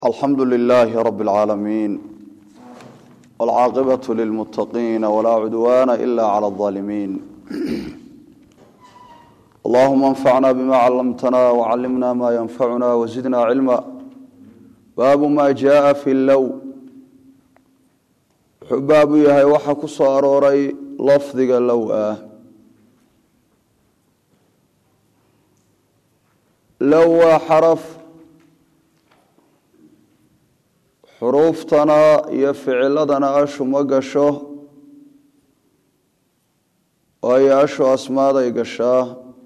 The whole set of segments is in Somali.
alxamdu lilaahi rabi اlcaalamiin wاlcaaqibaة lilmuttaqiina walaa cudwaana ila clى اظaalimiin allahuma anfacna bima callamtana wcallimna ma yanfacuna wazidna cilma baabu ma jaءa fi low wuxuu baabu yahay waxaa ku soo arooray lafdiga low ah low waa xaraf xuruuftana iyo ficiladana ashu ma gasho waayo ashu asmaaday gashaa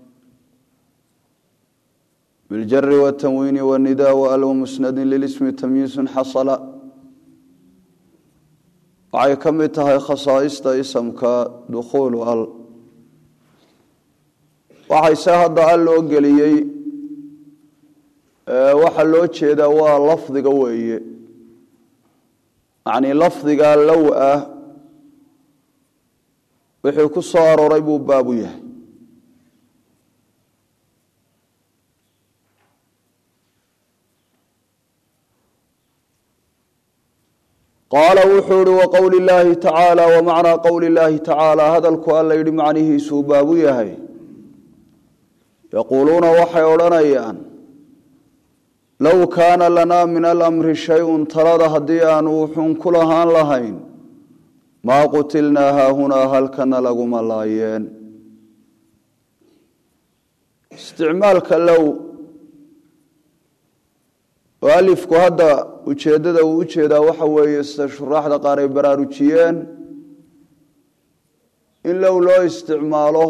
biljari watanwiini wanida waalw musnadin lilismi tamyiisun xasala waxay ka mid tahay khasaaista isamka dukhuulu al waxayse hadda al loo geliyey waxaa loo jeedaa waa lafdiga weeye yacnii lafdigaa low ah wixii ku soo arooray buu baabu yahay qaala wuxuu ihi waqowli illaahi tacaala wamacnaa qowli illaahi tacaala hadalku alla yidhi macnihiisuu baabu yahay yaquuluuna waxay odhanayaan low kaana lanaa min alamri shay-un talada haddii aanu wuxuun ku lahaan lahayn maa qutilnaa haahunaa halkana laguma laayeen isticmaalka low oo alifku hadda ujeeddada uu u jeedaa waxa weeye sida shuraaxda qaar ay baraarujiyeen in low loo isticmaalo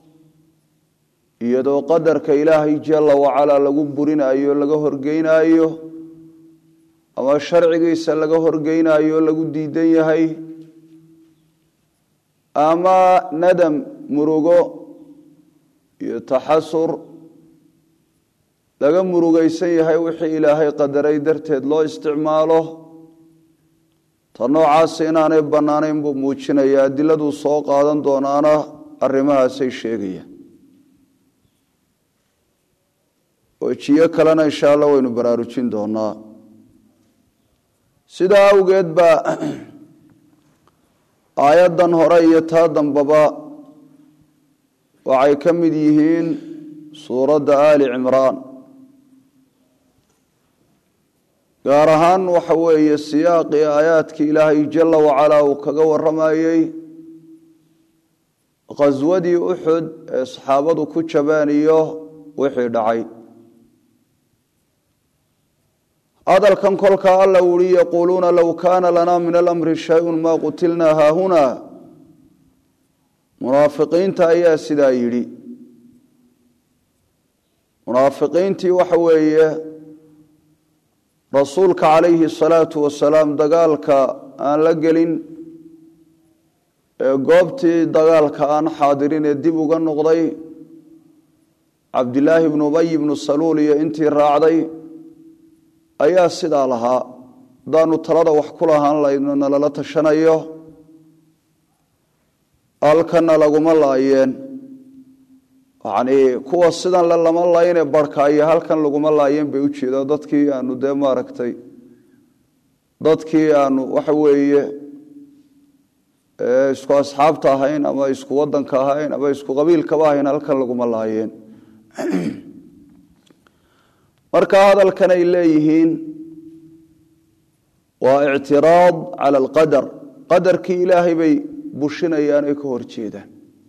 iyadoo qadarka ilaahay jalla wacalaa lagu burinayo laga horgeynaayo ama sharcigiisa laga horgeynaayo lagu diidan yahay ama nadam murugo iyo taxasur laga murugaysan yahay wixii ilaahay qadaray darteed loo isticmaalo ta noocaasi inaanay bannaanayn buu muujinaya adiladuu soo qaadan doonaana arrimahaasay sheegayaan wejiyo kalena insha allah waynu baraarujin doonaa sidaa awgeed baa aayaddan hore iyo taa dambaba waxay ka mid yihiin suuradda aali cimraan gaar ahaan waxa weeye siyaaqii aayaadkii ilaahay jalla wacalaa uu kaga warramayey khaswadii uxud ee saxaabadu ku jabeen iyo wixii dhacay hadalkan kolkaa alla uhi yaquuluuna low kaana lanaa min alamri shay-un maa qutilnaa haahunaa munaafiqiinta ayaa sidaa yidhi munaafiqiintii waxa weeye rasuulka calayhi salaatu wasalaam dagaalka aan la gelin ee goobtii dagaalka aan xaadirin ee dib uga noqday cabdilaahi bnu ubay bnu saluul iyo intii raacday ayaa sidaa lahaa haddaanu talada wax ku lahaan layno nalala tashanayo halkana laguma laayeen yacnii kuwa sidan le lama layne barhkaayo halkan laguma laayeen bay ujeedaa dadkii aanu dee maaragtay dadkii aanu waxa weeye isku asxaabta ahayn ama isku wadanka ahayn ama isku qabiilkaba ahayn halkan laguma laayeen marka hadalkan ay leeyihiin waa ictiraad cala alqadar qadarkii ilaahay bay bushinayaan ay ka hor jeedaan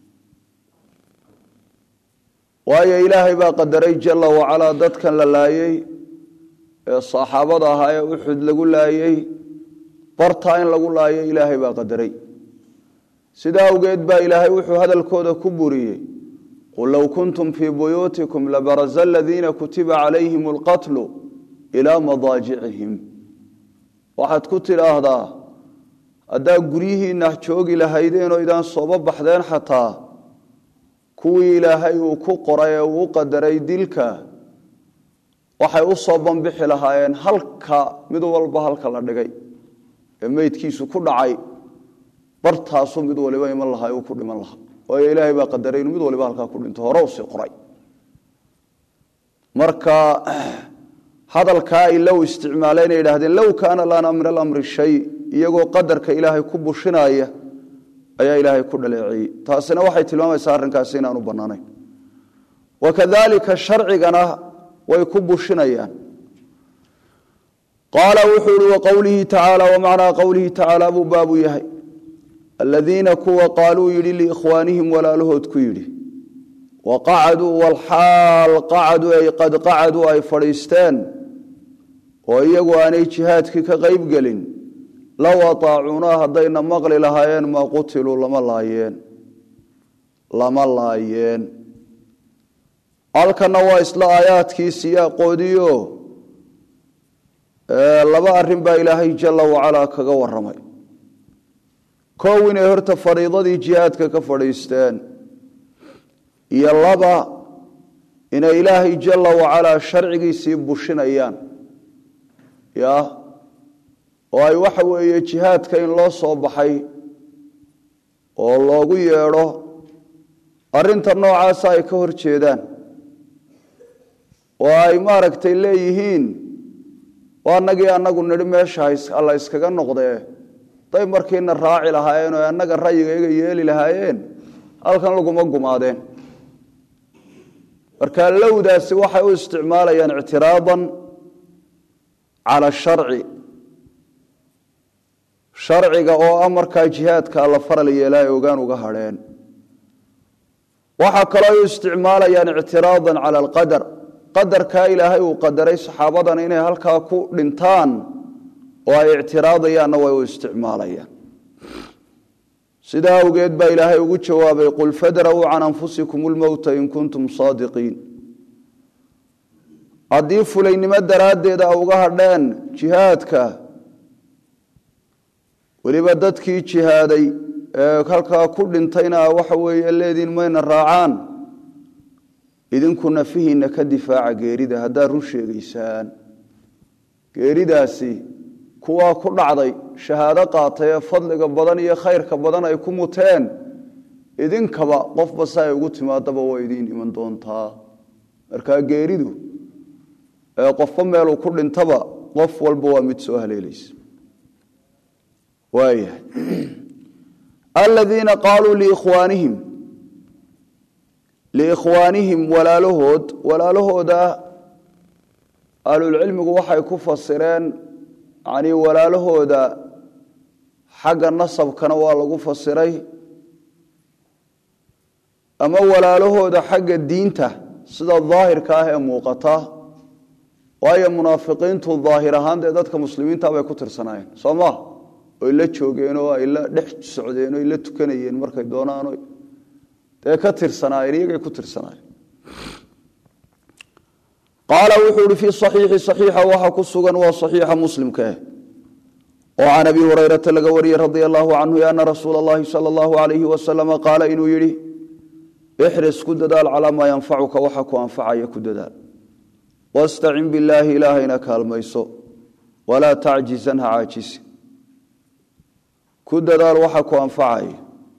waayo ilaahay baa qadaray jalla wacalaa dadkan la laayey ee saxaabada ahaa ee uxud lagu laayey bartaa in lagu laayo ilaahay baa qadaray sidaa awgeed baa ilaahay wuxuu hadalkooda ku buriyey qul low kuntum fii buyuutikum labaraza aladiina kutiba calayhim alqatlu ilaa madaajicihim waxaad ku tidhaahdaa haddaa guryihiinna joogi lahaydeen oo idaan sooba baxdeen xataa kuwii ilaahay uu ku qoray ee uu qadaray dilka waxay u soo banbixi lahaayeen halka mid walba halka la dhigay ee meydkiisu ku dhacay bartaasuu mid waliba iman lahaa uu ku dhiman lahaa waayo ilaahay baa qadaray inuu mid waliba halkaa ku dhinto hore usii qoray marka hadalkaa ay low isticmaaleen ay yidhahdeen low kaana lana min alamri shay iyagoo qadarka ilaahay ku bushinaya ayaa ilaahay ku dhaleeceeyey taasina waxay tilmaamaysaa arrinkaasi inaanu bannaanayn wakadalika sharcigana way ku bushinayaan qaala wuxuu ihi waqowlihi tacaala wamacnaa qowlihi tacaala buu baabu yahay aladiina kuwa qaaluu yidhi liikhwaanihim walaalahood ku yidhi waqacaduu walxaal qacaduu ay qad qacaduu ay fadhiisteen oo iyagu aanay jihaadkii ka qayb gelin low ataacuunaa haddayna maqli lahaayeen maa qutiluu lama laayeen lama laayeen halkanna waa isla aayaadkii siyaaqoodiio laba arrin baa ilaahay jalla wacalaa kaga waramay kow inay horta fariidadii jihaadka ka fadhiisteen iyo laba inay ilaahay jalla wacalaa sharcigiisii bushinayaan ya oo ay waxa weeye jihaadka in loo soo baxay oo loogu yeedho arrinta noocaasa ay ka hor jeedaan oo ay maaragtay leeyihiin waa anagii anagu nidhi meesha alla iskaga noqdee day markiina raaci lahaayeen oo annaga rayigayga yeeli lahaayeen halkan laguma gumaadeen marka lowdaasi waxay u isticmaalayaan ictiraadan cala sharci sharciga oo ah markaa jihaadka alla faral yeelaa ay ogaan uga hadheen waxaa kaloo ay u isticmaalayaan ictiraadan cala alqadar qadarkaa ilaahay uu qadaray saxaabadan inay halkaa ku dhintaan oo ay ictiraadayaanna way u isticmaalayaan sidaa awgeed baa ilaahay ugu jawaabay qul fadra'uu can anfusikum lmowta in kuntum saadiqiin haddii fulaynimo daraaddeed a uga hadheen jihaadka weliba dadkii jihaaday ee halkaa ku dhintayna waxa weeye leediin mayna raacaan idinku nafihiinna ka difaaca geerida haddaad run sheegaysaan geeridaasi kuwaa ku dhacday shahaado qaatay ee fadliga badan iyo khayrka badan ay ku muteen idinkaba qofba si ay ugu timaadaba waa idiin iman doontaa markaa geeridu ee qofba meeluu ku dhintaba qof walba waa mid soo haleelaysa waayahay aladiina qaaluu liikhwaanihim liikhwaanihim walaalahood walaalahooda ahlulcilmigu waxay ku fasireen yanii walaalahooda xagga nasabkana waa lagu fasiray ama walaalahooda xagga diinta sida daahirka ah ee muuqata waayo munaafiqiintu daahir ahaan dee dadka muslimiinta bay ku tirsanaayeen soo ma oy la joogeen oo ay la dhex socdeen oy la tukanayeen markay doonaan dee ka tirsanaayeen iyagay ku tirsanaayeen qaala wuxuu ihi fii saxiixi saxiixa waxaa ku sugan waa saxiixa muslimka ah oo can abi hurayrata laga wariyey radia allahu canhu ana rasuula allahi sala allahu alayhi wasalama qaala inuu yidhi ixris ku dadaal calaa maa yanfacuka waxa ku anfacaya ku dadaal wastacin billaahi ilaahayna kaalmayso walaa tacjizan ha caajisi ku dadaal waxa ku anfacaya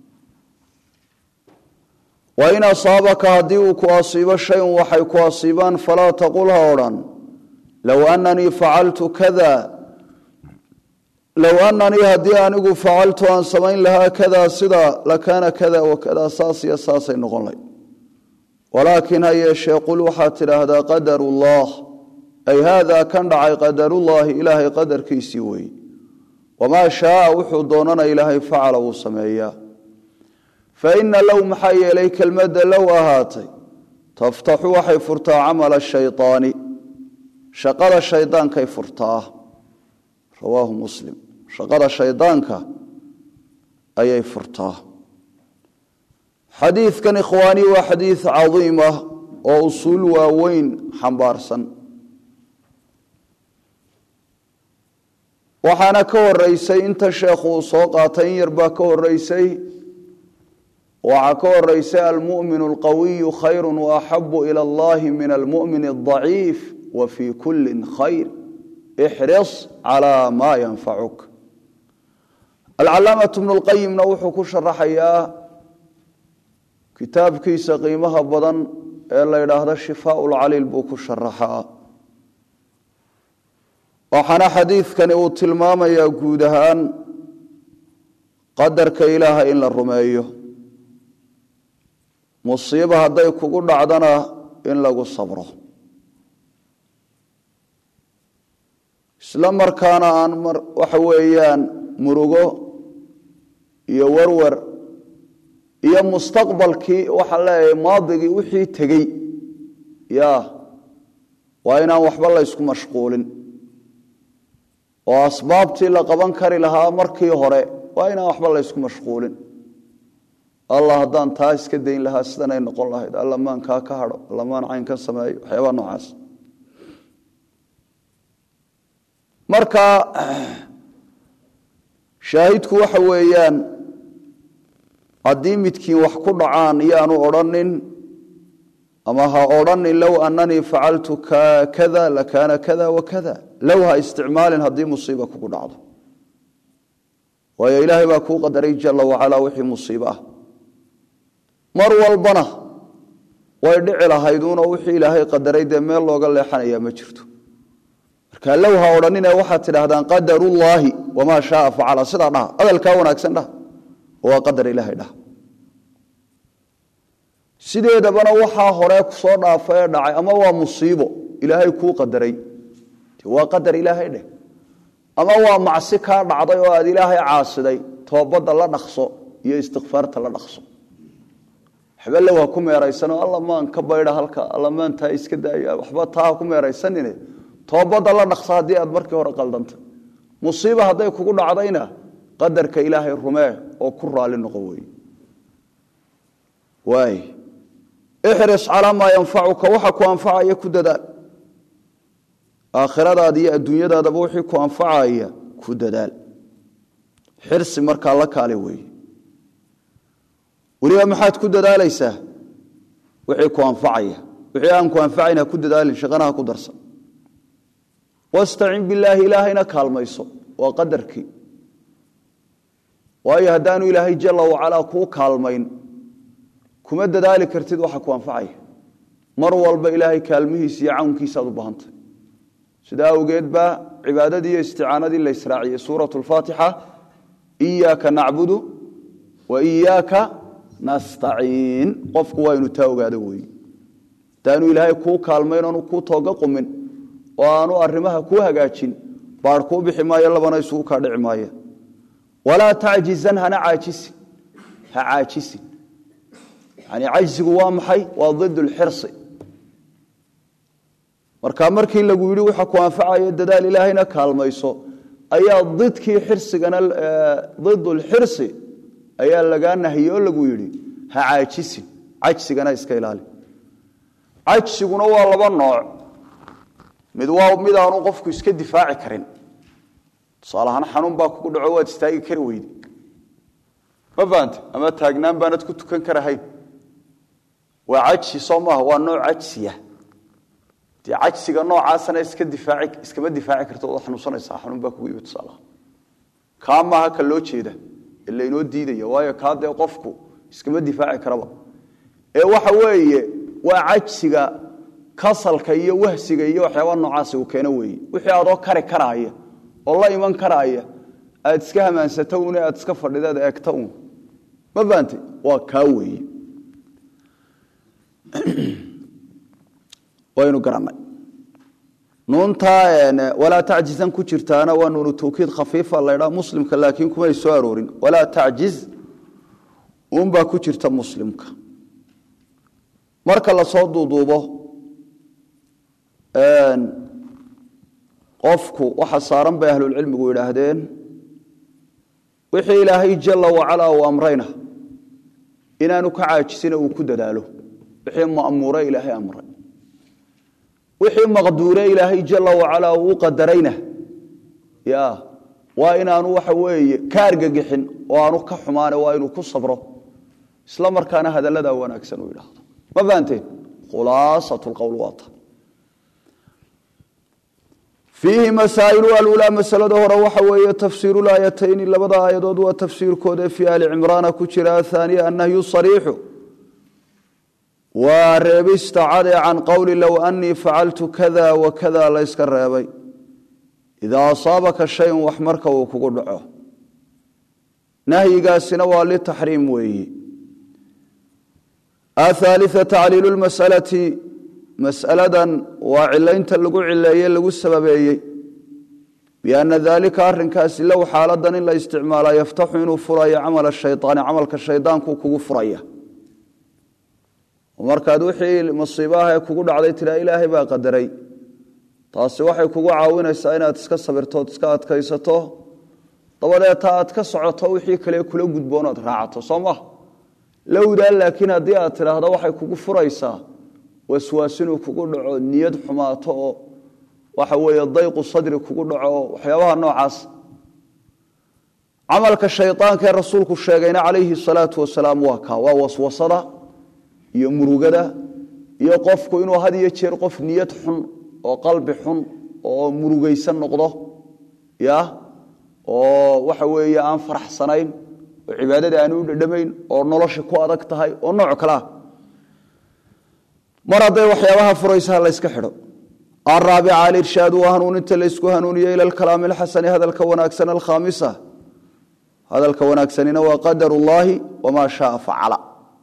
wain asaabaka haddii uu ku asiibo shayun waxay ku asiibaan falaa taqul ha odhan low ananii facaltu kada low ananii haddii anigu facaltu aan samayn lahaa kada sida lakaana kada wakada saas iyo saasay noqon layd walaakin ha yeeshee qul waxaad tidhaahdaa qadaru ullah ay haadaa kan dhacay qadarullaahi ilaahay qadarkiisii weeye wamaa shaaa wuxuu doonana ilaahay facala wuu sameeyaa faina low maxaa yeelay kelmadda low ahaatay taftaxu waxay furtaa camala shayaani shaqada shaydaankay furtaa rawaahu muslim shaqada shaydaanka ayay furtaa xadiidkan ikhwaani waa xadiid cadiim ah oo usuul waaweyn xambaarsan waxaana ka horeysay inta sheekhu uu soo qaatay in yarbaa ka horeysay waxaa ka horeysay almu'min alqawiyu khayru waaxabu ila allahi min almu'min aldaciif wa fii kulli khayr ixris calaa maa yanfacuk alcalaamatu bnu lqayimna wuxuu ku sharaxayaa kitaabkiisa qiimaha badan ee la yidhaahdo shifaa lcaliil buu ku sharaxaa waxaana xadiidkani uu tilmaamayaa guud ahaan qadarka ilaaha in la rumeeyo musiiba hadday kugu dhacdana in lagu sabro isla markaana aan waxa weeyaan murugo iyo warwar iyo mustaqbalkii waxaan leeyahay maadigii wixii tegey ya waa inaan waxba la ysku mashquulin oo asbaabtii la qaban kari lahaa markii hore waa inaan waxba la ysku mashquulin allah haddaan taa iska dayn lahaa sidanay noqon lahayd alla maan kaa ka hadho alla maan cayn ka sameeyo waxyaabaa noocaas marka shaahidku waxa weeyaan haddii midkiin wax ku dhacaan iyaanu odrhanin ama ha odrhanin low ananii facaltu kada lakaana kada wakada low ha isticmaalin haddii musiiba kugu dhacdo waayo ilaahay baa kuu qadaray jala wacalaa wixii musiibo ah mar walbana way dhici lahayduunoo wixii ilaahay qadaray dee meel looga leexanayaa ma jirto marka low ha odhanine waxaad tidhaahdaan qadarullaahi wamaa shaaa facala sidaa dhaha hadalkaa wanaagsan dhaha waa qadar ilaahay dhaha sideedabana waxaa hore kusoo dhaafa ee dhacay ama waa musiibo ilaahay kuu qadaray waa qadar ilaahay dheh ama waa macsi kaa dhacday oo aad ilaahay caasiday toobadda la dhaqso iyo istikfaarta la dhaqso waxba low ha ku meeraysanoo alla maan ka baydha halka alla maan taa iska daaya waxba taa ha ku meeraysanine toobadda la dhaqso haddii aad markii hore qaldanta musiiba hadday kugu dhacdayna qadarka ilaahay rumee oo ku raali noqo wey waay ixris calaa maa yanfacuka waxa ku anfacaya ku dadaal aakhiradaada iyo adduunyadaadaba wixii ku anfacaya ku dadaal xirsi markaa la kaale weeye weliba maxaad ku dadaalaysaa wixii ku anfacaya wixii aan ku anfacayn ha ku dadaalin shaqanaha ku darsan wastacin bilaahi ilaahayna kaalmayso waa qadarkii waayo haddaanu ilaahay jala wacalaa kuu kaalmayn kuma dadaali kartid waxa ku anfacaya mar walba ilaahay kaalmihiisa iyo cawnkiisaaad u baahantay sidaa awgeed baa cibaadadii iyo isticaanadii la israaciyey suurat lfaatixa iyaaka nacbudu wa iyaaka nastaciin qofku waa inu taa ogaado weeye haddaanu ilaahay kuu kaalmayn oonu kuu tooga qumin oo aanu arimaha kuu hagaajin baar kuu bixi maayo labana isugu kaa dhici maaya walaa tacjizan hana caajisin ha caajisin yani cajsigu waa maxay waa id lxirsi marka markii lagu yidhi waxa ku anfacayo dadaal ilaahayna kaalmayso ayaa didkii xirsigana id lxirsi ayaa lagaa nahiyey oo lagu yidhi ha caajisin cajsigana iska ilaali cajsiguna waa laba nooc mid waa mid aanu qofku iska difaaci karin tusaalahaan xanuun baa kugu dhaco waad istaagi kari weyde ma fahamte ama taagnaan baanad ku tukan karahayn waa cajsi soo maaha waa nooc cajsiya dee cajsiga noocaasana iska difaaci iskama difaaci karto waad xanuunsanaysaa xanuun baa kugu yimi tusaalaha kaa maaha ka loo jeeda ee laynoo diidaya waayo kaa dee qofku iskama difaaci karaba ee waxa weeye waa cajsiga kasalka iyo wahsiga iyo waxyaaba noocaasi uu keeno weeye wixii adoo kari karaaya oo la iman karaaya aad iska hamaansato un aad iska fadhideed eegta un ma fahamtay waa kaa weeye waynu garanay nuuntaa walaa tacjizan ku jirtaana waa nuunu tawkiid khafiifa laydhaa muslimka laakiin kumay soo aroorin walaa tacjiz unbaa ku jirta muslimka marka lasoo duuduubo qofku waxa saaran bay ahlulcilmigu yidhaahdeen wixii ilaahay jala wacalaa uu amrayna inaanu ka caajisina uu ku dadaalo wixii ma'muure ilaahay amray wixii maqduure ilaahay jala wacalaa uu u qadarayna ya waa inaanu waxa weeye ka argagixin oo aanu ka xumaane waa inuu ku sabro isla markaana hadalladaa wanaagsan uu yidhaahdo ma fahanteen khulaasat lqowl waata fiihi masaa'ilu alulaa masalada hore waxa weeye tafsiiru laayatayni labada aayadood waa tafsiirkooda fii ali cimraana ku jira athaaniya annahyu sariixu waa reebista cade can qowli low anii facaltu kada wa kada layska reebay idaa asaabaka shayun wax marka uu kugu dhaco nahyigaasina waa litaxriim weeyi athaalita tacliilu lmasalati masaladan waa cilaynta lagu cileeye lagu sababeeyey bianna daalika arrinkaasi low xaaladan in la isticmaala yaftaxu inuu furayo camala shayaani camalka shaydaanku kugu furaya markaad wixii masiibaha ee kugu dhacday tiraa ilaahay baa qadaray taasi waxay kugu caawinaysaa inaad iska sabirtood iska adkaysato dabadeeta aad ka socoto wixii kale kula gudboonaad raacato soo ma lowdaa laakiin haddii aad tidhaahdo waxay kugu furaysaa waswaas inuu kugu dhaco niyad xumaato oo waxa weeye dayqu sadri kugu dhaco oo waxyaabaha noocaas camalka shaydaanka ee rasuulku sheegayna calayhi salaatu wasalaam waa kaa waa waswasada iyo murugada iyo qofku inuu had iyo jeer qof niyad xun oo qalbi xun oo murugaysan noqdo ya oo waxa weeye aan faraxsanayn oo cibaadada aan u dhadhamayn oo nolosha ku adag tahay oo nooc kale ah mar hadday waxyaabaha furaysaha layska xidho araabica alirshaadu waa hanuuninta laysku hanuuniyo ila alkalaami alxasani hadalka wanaagsan alkhaamisa hadalka wanaagsanina waa qadar ullaahi wamaa shaaa facala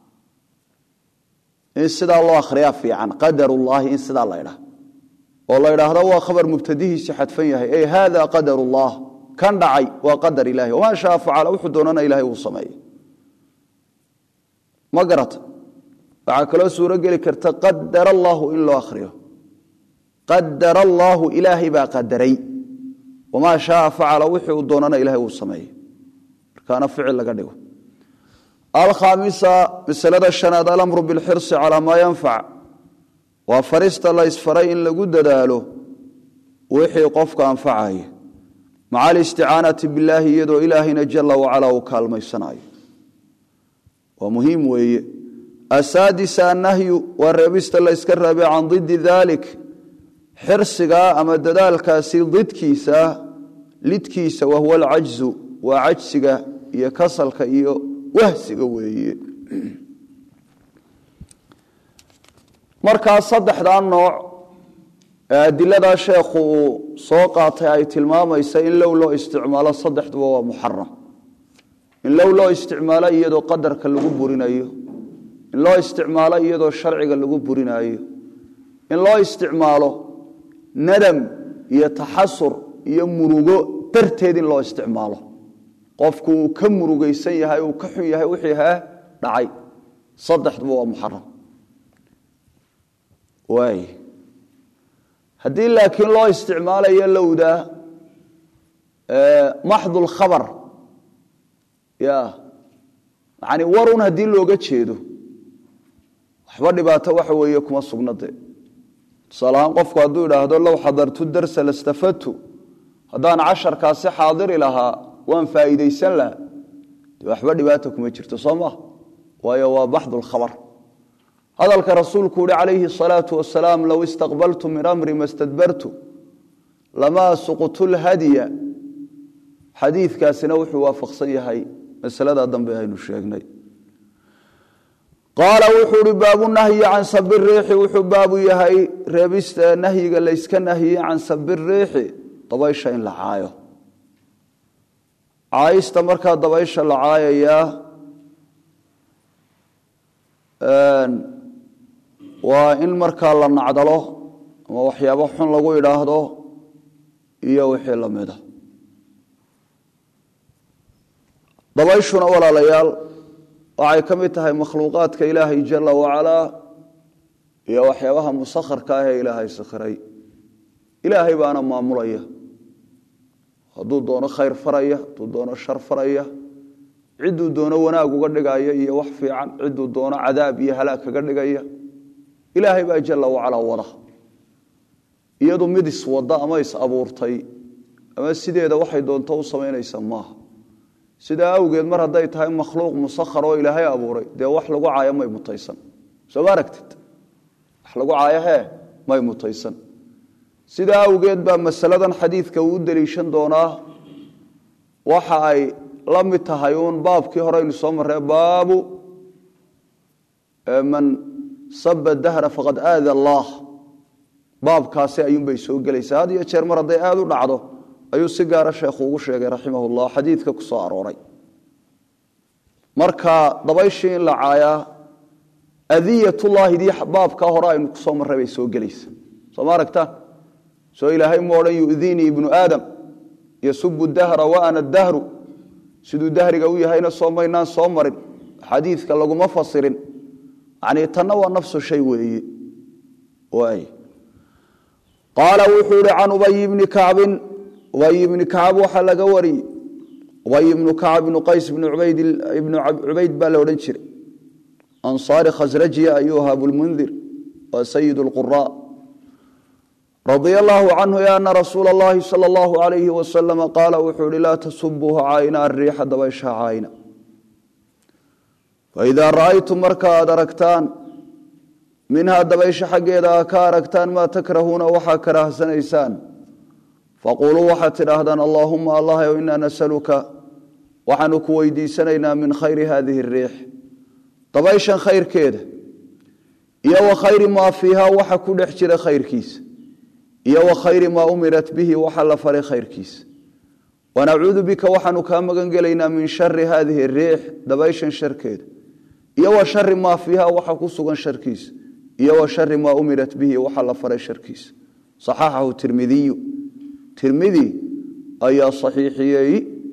in sidaa loo akhriyaa fiican qadar ullaahi in sidaa la ydhaha oo la ydhaahdo waa khabar mubtadihiisi xadfan yahay ey hada qadar ullah kan dhacay waa qadar ilahi wamaa shaa facala wuxuu doonana ilahay uu sameeyey ma garata waxaa kaloo suuro geli karta qadar allaahu in loo akhriyo qadar allaahu ilaahay baa qadaray wamaa shaaa facala wixii uu doonana ilahay uu sameeyey markaana ficil laga dhigo alkhaamisa masalada shanaad alamru bilxirsi calaa maa yanfac waa farista la ysfaray in lagu dadaalo wixii qofka anfacaya maca alisticaanati billaahi iyadoo ilaahayna jala wacalaa uu kaalmaysanayo waa muhiim weeye asaadisa annahyu waa reebista la yska reebay can didi dalik xirsigaa ama dadaalkaasi didkiisa lidkiisa wahuwa alcajzu waa cajsiga iyo kasalka iyo wahsiga weeye markaa saddexdaa nooc ee adiladaa sheekhu uu soo qaatay ay tilmaamaysa in low loo isticmaalo saddexduba waa muxaram in low loo isticmaalo iyadoo qadarka lagu burinayo in loo isticmaalo iyadoo sharciga lagu burinayo in loo isticmaalo nadam iyo taxasur iyo murugo darteed in loo isticmaalo qofku uu ka murugaysan yahay uu ka xun yahay wixii hee dhacay saddexduba waa muxaram waay haddii laakiin loo isticmaalayo lowda maxdu lkhabar ya yani warun haddii looga jeedo waxba dhibaato waxa weeye kuma sugnade tusaale ahaan qofku hadduu idhaahdo low xadartu darsa lastafadtu haddaan casharkaasi xaadiri lahaa waan faa'iidaysan laha de waxba dhibaata kuma jirto soo maa waayo waa baxdu lkhabar hadalka rasuulku uhi calayhi الsalaau wasalaam low istaqbaltu min amri ma stadbartu lamaa suqtu lhadya xadiikaasina wuxuu waafaqsan yahay masalada dambe aynu sheegnay qaala wuxuu hi baabu nahyi can sabi riixi wuxuu baabu yahay reebista nahyiga layska nahyiye can sabi riixi dabaysha in la caayo caayista markaa dabaysha la caayayaa waa in markaa la nacdalo ama waxyaabo xun lagu idhaahdo iyo wixii lamida dabayshuna walaalayaal waxay ka mid tahay makhluuqaadka ilaahay jala wacalaa iyo waxyaabaha musakharka ah ee ilaahay sakhiray ilaahay baana maamulaya hadduu doono khayr faraya hadduu doono shar faraya cidduu doono wanaag uga dhigaya iyo wax fiican cidduu doono cadaab iyo halaag kaga dhigaya ilaahay baa jala wacalaa wada iyadu mid iswada ama is abuurtay ama sideeda waxay doonto u samaynaysa maaha sidaa awgeed mar hadday tahay makhluuq musakhar oo ilaahay abuuray dee wax lagu caayo may mutaysan soo ma aragtid wax lagu caayo hee may mutaysan sidaa awgeed baa masaladan xadiidka uu u deliishan doonaa waxa ay la mid tahay uun baabkii hore aynu soo marree baabu man saba dahra faqad aada allaah baabkaasi ayuunbay soo gelaysaa had iyo jeer mar hadday aada u dhacdo ayuu si gaara sheekhu ugu sheegay raximah llah xadiidka ku soo arooray marka dabayshii in la caayaa adiyatullaahidii baabka hore aynu kusoo marray bay soo gelaysa soo ma aragtaan soo ilaahay mu odhan yu'diinii ibnu aadam yasubu dahra wa ana dahru siduu dahriga u yahayna soo maynaan soo marin xadiidka laguma fasirin yani tanna waa nafsu shay weeye waay qaala wuxuu ihi can ubay bni kacbin ubay ibni kacab waxaa laga wariyey ubay ibnu kacab ibnu qays ibnu cubayd baa la odhan jiray ansaari khasrajiya ayuu ahaa abulmundir waa sayid lqura radia allaahu canhu ana rasuula اllahi salى اllahu alayhi wasalama qaala wuxuu ihi laa tasubuuha caayna ariixa dabaysha caayna faidaa ra'aytum marka aad aragtaan minhaa dabaysha xaggeeda aa ka aragtaan maa takrahuuna waxaa karaahsanaysaan faquluu waxaad tidhaahdaan allaahuma allahyow inaa nasaluka waxaanu ku weydiisanaynaa min khayri hadihi ariix dabayshan khayrkeeda iyo wa khayri maa fiihaa waxa ku dhex jira khayrkiisa iyo wa khayri maa umirat bihi waxa la faray khayrkiisa wanacuudu bika waxaanu kaa magan gelaynaa min shari hadihi ariix dabayshan sharkeeda iyo wa shari maa fiiha waxa ku sugan sharkiisa iyo wa shari maa umirat bihi waxa la faray sharkiisa saxaxahu tirmidiyu tirmidi ayaa saxiixiyey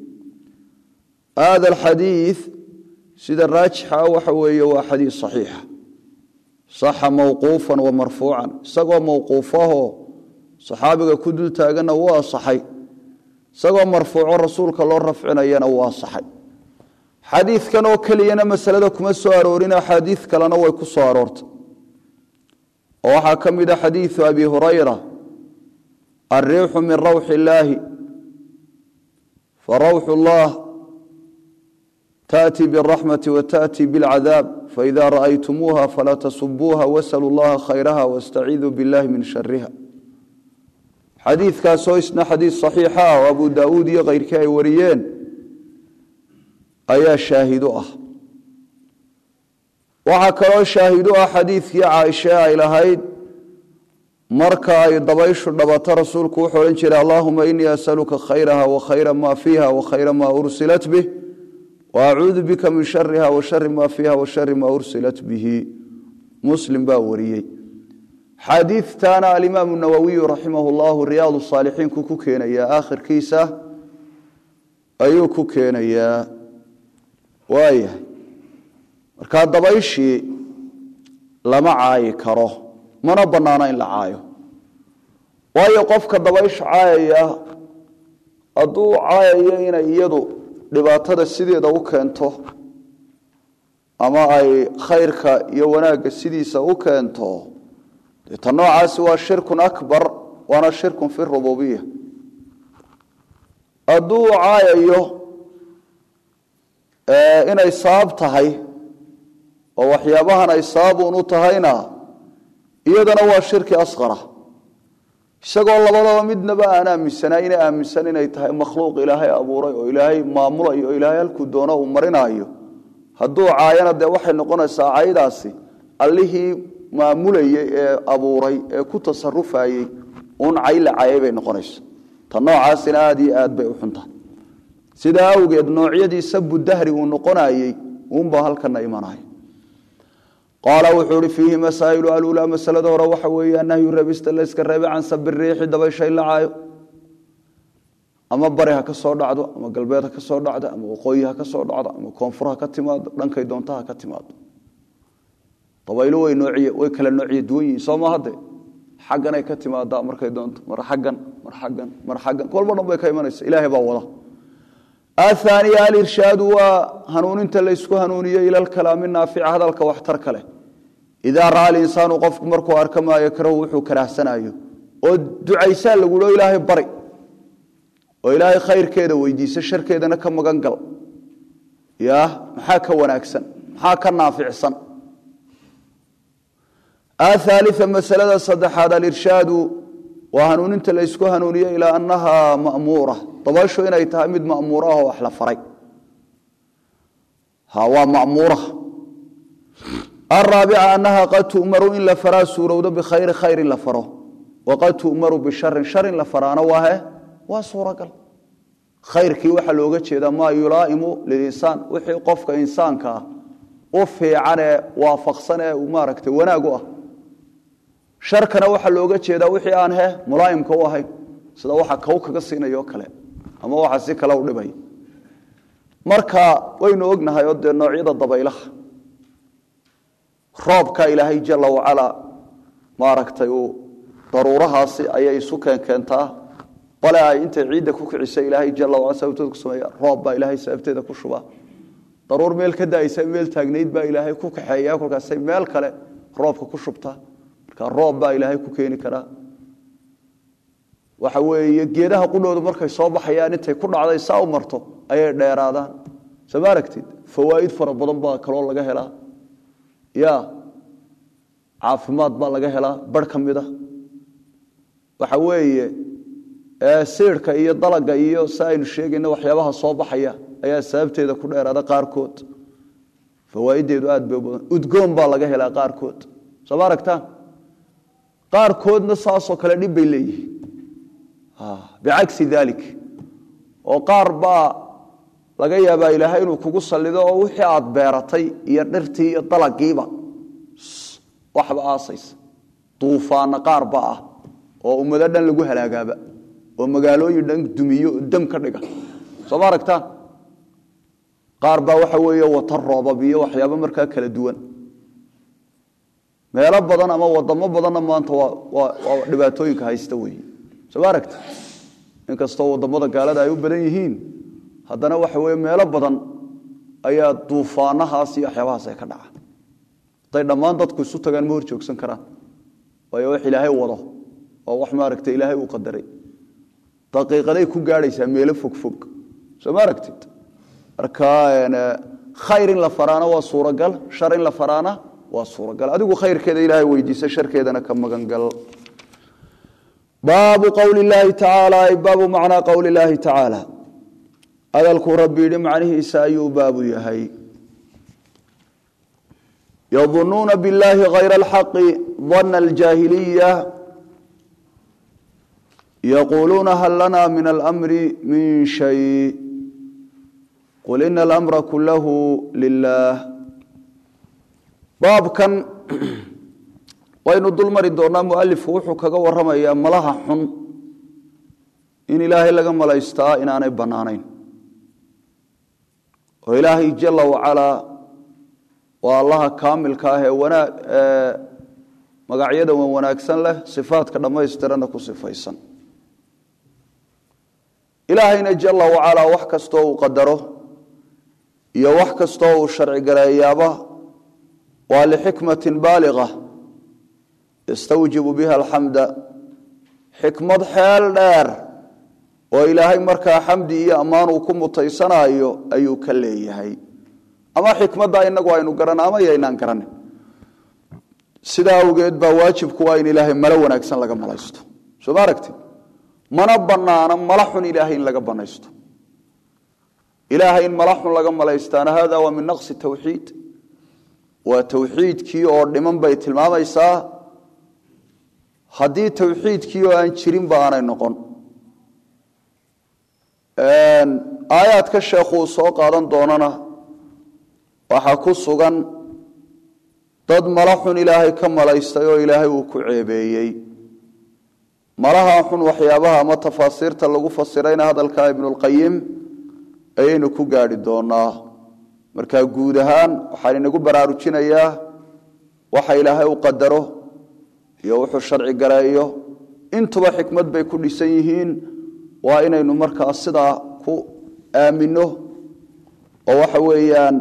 hada alxadiid sida raajixa waxa weeye waa xadiid saxiixa saxa mawquufan wa marfuucan isagoo mawquufahoo saxaabiga ku dul taaganna wuu asaxay isagoo marfuuco rasuulka loo rafcinayana wuu asaxay xadiidkan oo keliyana masalada kuma soo aroorin axaadiid kalena way ku soo aroortay oo waxaa ka mid a xadiidu abi hurayra alriixu min rawxi illaahi farawxu llah taأtii bالraxmati wataأtii bاlcadaab faإida ra'aytumuuha falaa tasubuuha wasaluu llaha khayraha waاstaciiduu biاllahi min shariha xadiidkaasoo isna xadiid صaxiixa ah oo abu daauud iyo keyrkii ay wariyeen ayaa shaahidu ah waxaa kaloo shaahidu ah xadiidkii caaishe ay lahayd marka ay dabayshu dhabato rasuulku wuxuu odhan jiray allahuma inii asaluka khayraha wa khayra ma fiiha wa khayra ma ursilat bih wa acuudu bika min shariha wa shari ma fiiha wa shari ma ursilat bihi muslim baa wariyey xaadiidtaana alimaamu nawowiyu raximah llahu riyaad saalixiinku ku keenayaa aakhirkiisa ayuu ku keenayaa waayahay markaa dabayshii lama caayi karo mana bannaano in la caayo waayo qofka dabaysha caayaya hadduu caayayo inay iyadu dhibaatada sideeda u keento ama ay khayrka iyo wanaagga sidiisa u keento dee ta noocaasi waa shirkun akbar waana shirkun fi rububiya hadduu caayayo inay sabab tahay oo waxyaabahan ay sababun u tahayna iyadana waa shirki asqara isagoo labadaba midnaba aan aaminsanaa ina aaminsan inay tahay makhluuq ilaahay abuuray oo ilaahay maamulayo oo ilaahay halkuu doono uu marinaayo hadduu caayana dee waxay noqonaysaa caydaasi allihii maamulayey ee abuuray ee ku tasarufayey uun cay la caayay bay noqonaysa ta noocaasina aada iyo aad bay u xuntahay sidaa awgeed noocyadii sabu dahri uu noqonayey uunbaa halkana imanaya qaala wuxuu ihi fiihi masaa'ilu alulaa masalada hore waxa weeye nahyu reebista layska reebe can sabi riixi dabaysha in la caayo ama bari ha ka soo dhacdo ama galbeed ha ka soo dhacdo ama waqooyi ha ka soo dhacdo ama koonfur ha ka timaado dhankay doonta ha ka timaado dabaylo way noociye way kala noociye duwan yihiin soo ma hadde xagganay ka timaadaa markay doonto mar xaggan mar xaggan mar xaggan kolba dhan bay ka imanaysa ilaahay baa wada ahaaniya alirshaadu waa hanuuninta laysku hanuuniyo ila lkalaami naafica hadalka waxtar kale idaa ra'a alinsaanu qofku markuu arka maa yakrahu wuxuu karaahsanayo oo ducaysaa laguo ilaahay bari oo ilaahay khayrkeeda weydiisa sharkeedana ka magan gal ya maxaa ka wanaagsan maxaa ka naaficsan athaalia masalada saddexaad alirshaadu waa hanuuninta laysku hanuuniyo ilaa annahaa ma'muura dabayshu inay tahay mid ma'muura ah oo wax la faray waa ma'muura araabica annaha qad tu'maru in la faraa suurowdo bikhayri khayr in la faro waqad tu'maru bisharin shar in la faraana waa he waa suuragal khayrkii waxaa looga jeedaa maa yulaa'imu lilinsaan wixii qofka insaanka ah u fiican ee waafaqsan ee maaragtay wanaag u ah sharkana waxaa looga jeedaa wixii aan he mulaa'imka u ahayn sida waxa kow kaga siinayo kale ama waxa si kale u dhibay marka waynu ognahay oo dee noocyada dabaylaha roobka ilaahay jala wacalaa maaragtay uu daruurahaasi ayay isu keenkeentaa bale ay intay ciidda ku kicisa ilaahay jala wacala sababteeda ku sameeya roob baa ilaahay sababteeda ku shubaa daruur meel ka daaysa meel taagnayd baa ilaahay ku kaxeeya kolkaasay meel kale roobka ku shubtaa marka roob baa ilaahay ku keeni karaa waxa weeye geedaha qudhoodu markay soo baxayaan intay ku dhacday saa u marto ayay dheeraadaan soo ma aragtid fawaa'id fara badan baa kaloo laga helaa ya caafimaad baa laga helaa bar ka mid a waxa weeye siirka iyo dalaga iyo si aynu sheegayna waxyaabaha soo baxaya ayaa sababteeda ku dheeraada qaarkood fawaaiddeedu aad bay badan udgoon baa laga helaa qaarkood soo ma aragtaan qaarkoodna saasoo kale dhib bay leeyihiin bicagsi dalik oo qaar baa laga yaabaa ilaahay inuu kugu sallido oo wixii aad beeratay iyo dhirtii iyo dalagiiba waxba aasaysa duufaana qaar ba ah oo ummado dhan lagu halaagaaba oo magaalooyin dhan dumiyo oo dam ka dhiga soo ma aragtaan qaar baa waxa weeye wata roobab iyo waxyaabo markaa kala duwan meelo badan ama wadamo badanna maanta waa dhibaatooyinka haysta weeye soo ma aragta inkastoo wadamada gaalada ay u badan yihiin haddana waxa weye meelo badan ayaa duufaanahaas iyo waxyaabahaas ay ka dhaca hadday dhammaan dadku isu tagaan ma hor joogsan karaan waayo wax ilaahay wado oo wax maaragta ilaahay uu qadaray daqiiqaday ku gaadhaysaa meelo fogfog soo ma aragtid marka khayr in la faraana waa suuragal shar in la faraana waa suuragal adigu khayrkeeda ilaahay weydiisa sharkeedana ka magangal baabu qowli illaahi tacaala ay baabu macnaa qowli illaahi tacaala hadalkuu rabbi yidhi macnihiisa ayuu baabu yahay yadunuuna biاllaahi hayra alxaqi dana aljaahiliya yaquuluuna hal lana min almri min shay qul ina alamra kulahu lilah baabkan waynu dul mari doonaa mualifku wuxuu kaga waramayaa malaha xun in ilaahay laga malaystaa inaanay bannaanayn oo ilaahay jala wacalaa waa allaha kaamilka ah ee wanaag magacyada wan wanaagsan leh sifaadka dhammaystirana ku sifaysan ilaahayna jala wacalaa wax kastoo uu qadaro iyo wax kastoo uu sharci gareeyaaba waa lixikmatin baaliqa yastawjibu biha alxamda xikmad xeel dheer oo ilaahay markaa xamdi iyo ammaan uu ku mutaysanaayo ayuu ka leeyahay ama xikmadda inagu aynu garana ama yaynaan garanin sidaa awgeed baa waajibku waa in ilaahay malo wanaagsan laga malaysto soo ma aragti mana banaana mala xun ilaahay in laga banaysto ilaahay in mala xun laga malaystaana hada waa min naqsi tawxiid waa tawxiidkii oo dhiman bay tilmaamaysaa haddii tawxiidkii oo aan jirinba aanay noqon aayaadka sheekhuu soo qaadan doonana waxaa ku sugan dad mala xun ilaahay ka malaystay oo ilaahay uu ku ceebeeyey malaha xun waxyaabaha ama tafaasiirta lagu fasirayna hadalka ibnulqayim ayaynu ku gaadhi doonaa marka guud ahaan waxaan inagu baraarujinayaa waxa ilaahay u qadaro iyo wuxuu sharci gareeyo intuba xikmad bay ku dhisan yihiin waa inaynu markaa sidaa ku aamino oo waxa weeyaan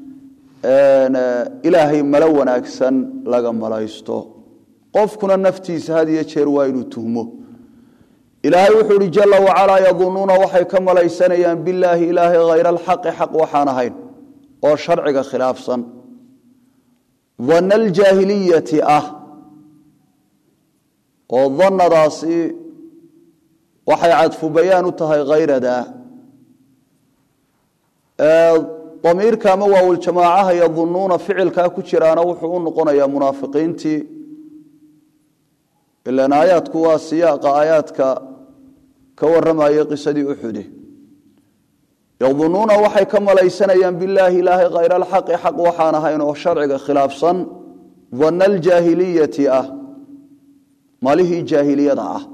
ilaahay malo wanaagsan laga malaysto qofkuna naftiisa had iyo jeer waa inuu tuhmo ilaahay wuxuu uhi jala wacalaa yadunuuna waxay ka malaysanayaan bilaahi ilaahay hayra alxaqi xaq waxaan ahayn oo sharciga khilaafsan danna aljaahiliyati ah oo dannadaasi waxay cadfu bayaan u tahay hayrada damiirka ama waawuljamaacaha yadunuuna ficilkaa ku jiraana wuxuu u noqonayaa munaafiqiintii ilan aayaadku waa siyaaqa aayaadka ka warramayay qisadii uxude yadunuuna waxay ka malaysanayaan bilaahi ilaahay khayra alxaqi xaq waxaan ahayn oo sharciga khilaafsan danna aljaahiliyati ah malihii jaahiliyada ah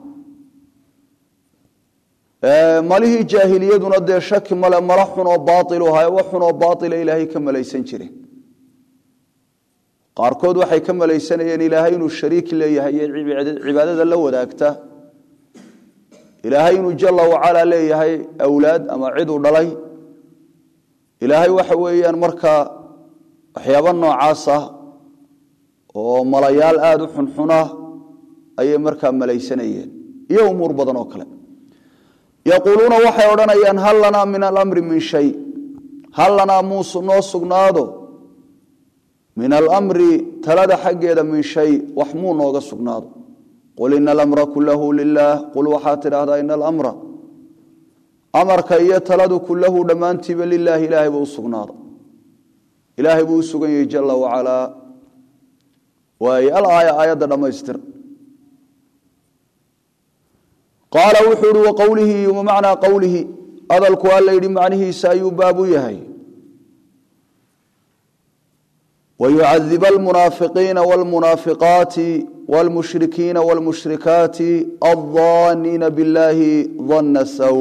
malihii jaahiliyaduna dee shaki male mala xun oo baailu ahaye wax xun oo baaila ilaahay ka malaysan jireen qaarkood waxay ka malaysanayeen ilaahay inuu shariik leeyahay iyo cibaadada la wadaagta ilaahay inuu jala wacala leeyahay awlaad ama cid uu dhalay ilaahay waxa weeyaan markaa waxyaabo noocaas ah oo malayaal aada u xunxuna ayay markaa malaysanayeen iyo umuur badan oo kale yaquuluuna waxay odhanayaan hal lanaa min alamri min shay hal lanaa muusu noo sugnaado min alamri talada xaggeeda min shay wax muu nooga sugnaado qul ina alamra kulahu lilaah qul waxaad tidhaahdaa ina alamra amarka iyo taladu kulahu dhammaantiiba lilaahi ilaahay buu u sugnaada ilaahay buu u sugan yahay jala wacalaa waaye alaaya aayadda dhammaystir qaala wuxuu ihi waqowlihi wamacnaa qowlihi hadalku alla yidhi macnihiisa ayuu baab u yahay wayucadib almunaafiqiina wاlmunaafiqaati wاlmushrikiina wاlmushrikaati aldaaniina biاllahi dana saw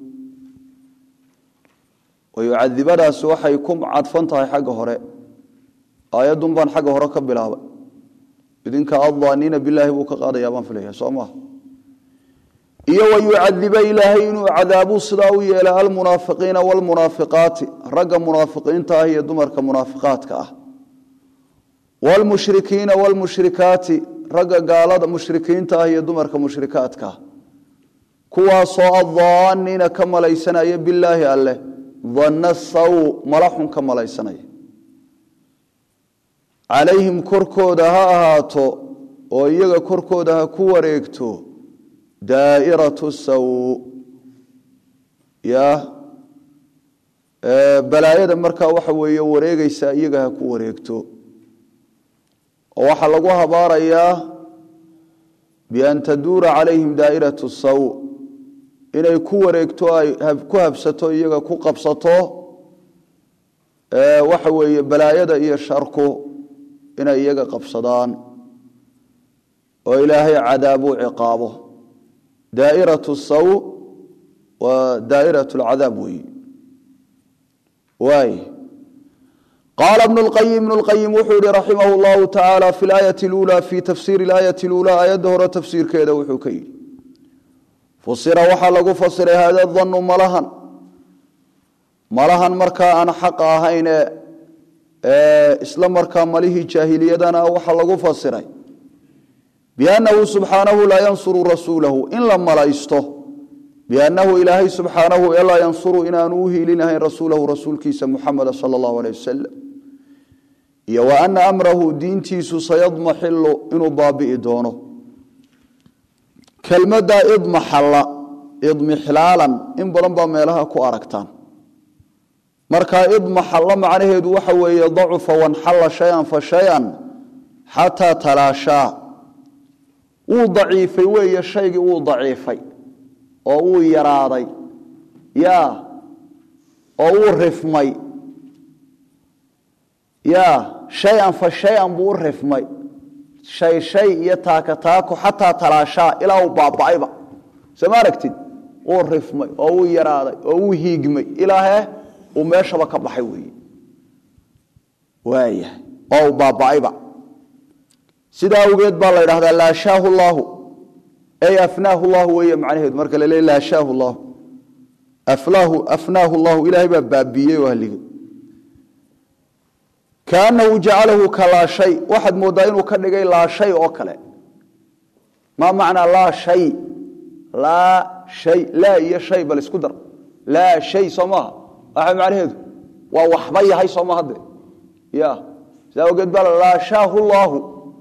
wayucadibadaasi waxay ku cadfan tahay xagga hore aayadun baan xagga hore ka bilaabay idinka aldaaniina bilaahi buu ka qaadaya baan filaya soo maha iyo wayucadiba ilaahay inuu cadaabuu sidaa u yeela almunaafiqiina wاlmunaafiqaati ragga munaafiqiinta ah iyo dumarka munaafiqaadka ah wlmushrikiina wlmushrikaati ragga gaalada mushrikiinta ah iyo dumarka mushrikaadka ah kuwaasoo addaaniina ka malaysanaya bilaahi alleh danna saw mala xun ka malaysanaya calayhim korkooda ha ahaato oo iyaga korkooda ha ku wareegto daa'iratu saw ya balaayada markaa waxa weeye wareegaysaa iyaga ha ku wareegto oo waxaa lagu habaarayaa bian taduura calayhim daa'iratu saw inay ku wareegto ay ku habsato iyaga ku qabsato waxa weeye balaayada iyo sharku inay iyaga qabsadaan oo ilaahay cadaabuu ciqaabo daa'iratu saw waa daa'iratu lcadaab weeye waay qaala ibnu lqayim ibnu lqayim wuxuu yihi raximah llahu tacaala fi laayati luulaa fi tafsiiri laayati luulaa aayadda hore tafsiirkeeda wuxuu ka yidhi fusira waxaa lagu fasiray hada danu malahan malahan markaa aan xaqa ahayn ee isla markaa malihii jaahiliyadana waxaa lagu fasiray biannahu subxaanahu laa yansuru rasuulahu in la malaysto biannahu ilaahay subxaanahu ee laa yansuru inaanu u hiilinahayn rasuulahu rasuulkiisa muxameda sala allahu aleyh wasalam iyo wa ana amrahu diintiisu sayadmaxilu inuu baabi'i doono kelmadda idmaxalla idmixlaalan in badan baa meelaha ku aragtaan markaa idmaxalla macnaheedu waxa weeye dacufa wanxalla shay-an fa shay-an xataa talaashaa wuu daciifay weeye shaygii wuu daciifay oo wuu yaraaday ya oo wuu rifmay ya shay-an fa shay-an buu u rifmay shay shay iyo taaka taako xataa talaashaa ilaa uu baaba'ayba soo ma aragtid wuu rifmay oo wuu yaraaday oo wuu hiigmay ilaahe uu meeshaba ka baxay weeye waayahay oo uu baaba'ayba sidaa awgeed baa la ydhahdaa laashaahu llaahu ay afnaahu llahu weeye macnaheedu marka la leey laashaahu llahu aflaahu afnaahu llahu ilaahay baa baabiiyey oo haligay kaanahu jacalahu ka laashay waxaad mooddaa inuu ka dhigay laashay oo kale maa macnaa laa shay laa shay laa iyo shay bal isku dar laa shay soo maaha waxa macnaheedu waa waxba yahay soo maha de ya sidaa awgeed baa laashaahu llaahu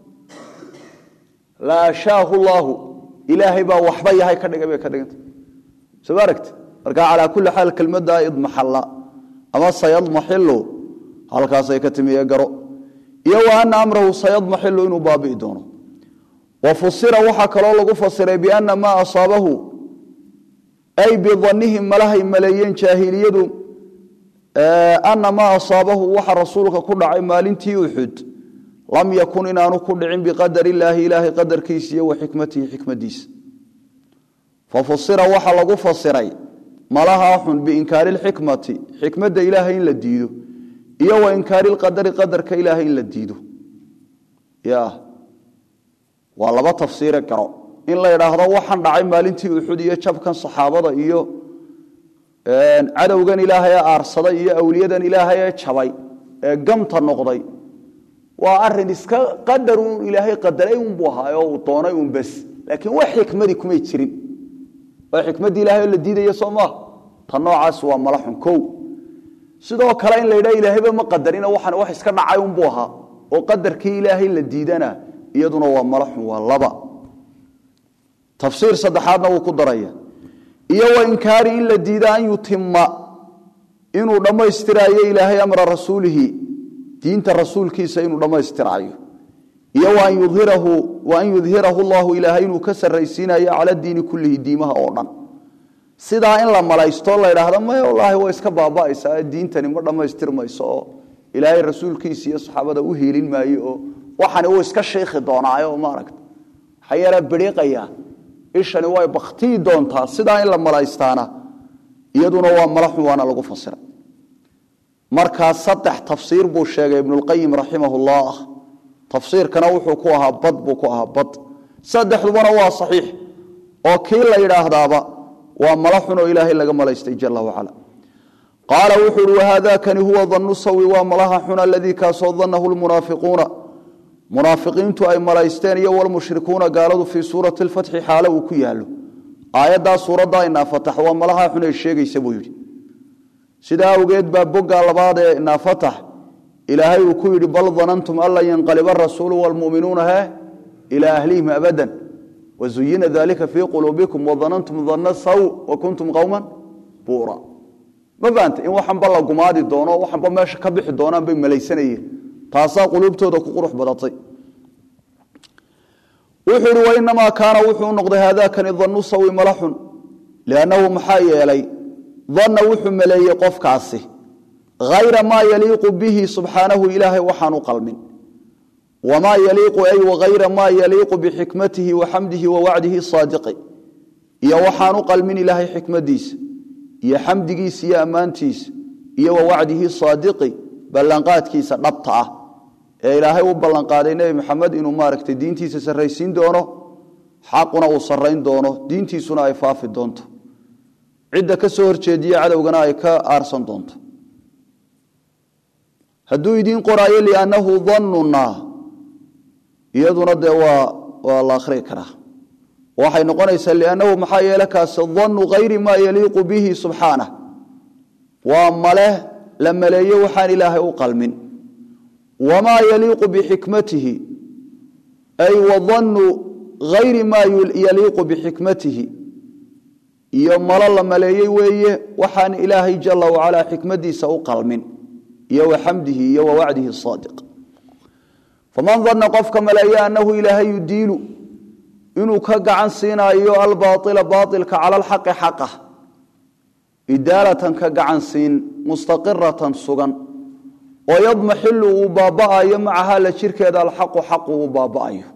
laashaahu llaahu ilaahay baa waxba yahay ka dhigay bay ka dhiganta soo ma aragti marka calaa kulli xaal kelmadda idmaxalla ama sayadmaxilu halkaasay ka timiye garo iyo wa ana amrahu sayadmaxilu inuu baabi'i doono wa fusira waxaa kaloo lagu fasiray biana maa asaabahu ay bidanihim malahay maleeyeen jaahiliyadu ana maa asaabahu waxa rasuulka ku dhacay maalintii uxud lam yakun inaanu ku dhicin biqadar illaahi ilaahay qadarkiisa iyo wa xikmatihi xikmadiisa fafusira waxa lagu fasiray malahaa xun biinkaari lxikmati xikmadda ilaahay in la diido iyo wa inkaari lqadari qadarka ilaahay in la diido ya waa laba tafsiire garo in la idhaahdo waxaan dhacay maalintii uxud iyo jabkan saxaabada iyo cadowgan ilaahay ee aarsaday iyo awliyadan ilaahay ee jabay ee gamta noqday waa arin iska qadar un ilaahay qadaray unbuu ahaay oo uu doonay un bes laakiin wax xikmadii kumay jirin waa xikmaddii ilahay oo la diidaya soo maaha ta noocaas waa malaxun kow sidoo kale in la yidhaha ilaahayba ma qadarina waxaan wax iska dhacay unbuu ahaa oo qadarkii ilaahay la diidana iyaduna waa malaxun waa laba tafsiir saddexaadna wuu ku daraya iyo wa inkaari in la diida an yutima inuu dhammaystiraayo ilaahay amra rasuulihi diinta rasuulkiisa inuu dhammaystiraayo iyo wa an yudhirahu llahu ilaahay inuu ka sarraysiinayo cala diini kullihi diimaha oo dhan sidaa in la malaysto la idhaahdo may wallaahi way iska baaba'aysaa diintani ma dhammaystirmayso oo ilaahay rasuulkiisa iyo saxaabada u hiilin maayo oo waxani wuu iska shiikhi doonaayo maaragta waxaa yaraa beriiqaya ishani way baktiyi doontaa sidaa in la malaystaana iyaduna waa malaxun waana lagu fasira markaa saddex tafsiir buu sheegay ibnulqayim raximahullah tafsiirkana wuxuu ku ahaa bad buu ku ahaa bad saddexdubana waa saxiix oo kii la yidhaahdaaba waa malaxun oo ilaahay laga malaystay jala wacala qaala wuxuu uhi wahaadakani huwa dannu sawi waa malaha xun aladii kaasoo danahu lmunaafiquuna munaafiqiintu ay malaysteen iyo walmushrikuuna gaaladu fii suurati lfatxi xaalo uu ku yaalo aayaddaa suuradda inaafatax waa malaha xun ay sheegaysa buu yidhi sidaa awgeed baa bogga labaad ee inaafatax ilaahay uu ku yidhi bal danantum an lan yanqaliba arasuulu waalmu'minuuna he ilaa ahlihim abadan wazuyina dalika fii quluubikum wadanantum danna saw wa kuntum qowman buura ma fahamta in waxanba la gumaadi doono waxanba meesha ka bixi doonaan bay malaysanayeen taasaa quluubtooda ku qurux badatay wuxuu ihi wainamaa kaana wuxuu noqday haadakani dannu sawi malaxun liannahu maxaa yeelay danna wuxuu maleeyey qofkaasi hayra maa yaliiqu bihi subxaanahu ilaahay waxaanu qalmin wamaa yaliiqu ay wahayra maa yaliiqu bixikmatihi wa xamdihi wa wacdihi saadiqi iyo waxaanu qalmin ilaahay xikmadiisa iyo xamdigiisa iyo ammaantiisa iyo wa wacdihi saadiqi ballanqaadkiisa dhabta ah ee ilaahay u ballanqaaday nebi maxamed inuu maaragtay diintiisa sarraysiin doono xaquna uu sarrayn doono diintiisuna ay faafi doonto cidda ka soo horjeediye cadowgana ay ka aarsan doonto hadduu idiin qoraayo liannahu dannuna iyaduna dee waa waa la akhrii karaa waxay noqonaysaa liannahu maxaa yeele kaasi dannu hayri maa yaliiqu bihi subxaanah waa male la maleeyo waxaan ilaahay u qalmin wamaa yaliiqu bixikmatihi ay wadannu hayri maa yaliiqu bixikmatihi iyo malo la maleeyey weeye waxaan ilaahay jala wacalaa xikmadiisa u qalmin iyo wa xamdihi iyo wa wacdihi saadiq faman danna qofka maleeya annahu ilaahay yudiilu inuu ka gacan siinaayo albaaila baailka cala alxaqi xaqa idaalatan ka gacan siin mustaqiratan sugan oo yadmaxilu uu baaba'ayo macaha la jirkeeda alxaqu xaqu uu baaba'ayo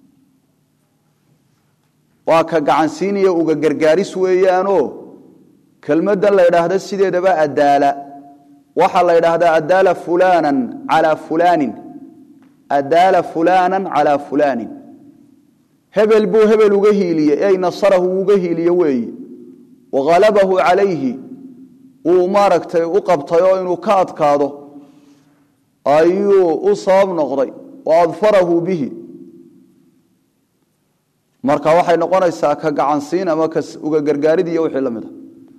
waa ka gacansiinaya uga gargaaris weeyaanoo kelmaddan la ydhaahda sideedaba adaala waxaa la ydhaahdaa adaala fulaanan calaa fulaanin adaala fulaanan calaa fulaanin hebel buu hebel uga hiiliye ey nasarahu uga hiiliye weeye waghalabahu calayhi uu maaragtay u qabtay oo inuu ka adkaado ayuu u sabab noqday wa adfarahu bihi marka waxay noqonaysaa ka gacansiin ama ka uga gargaarid iyo wixii la mid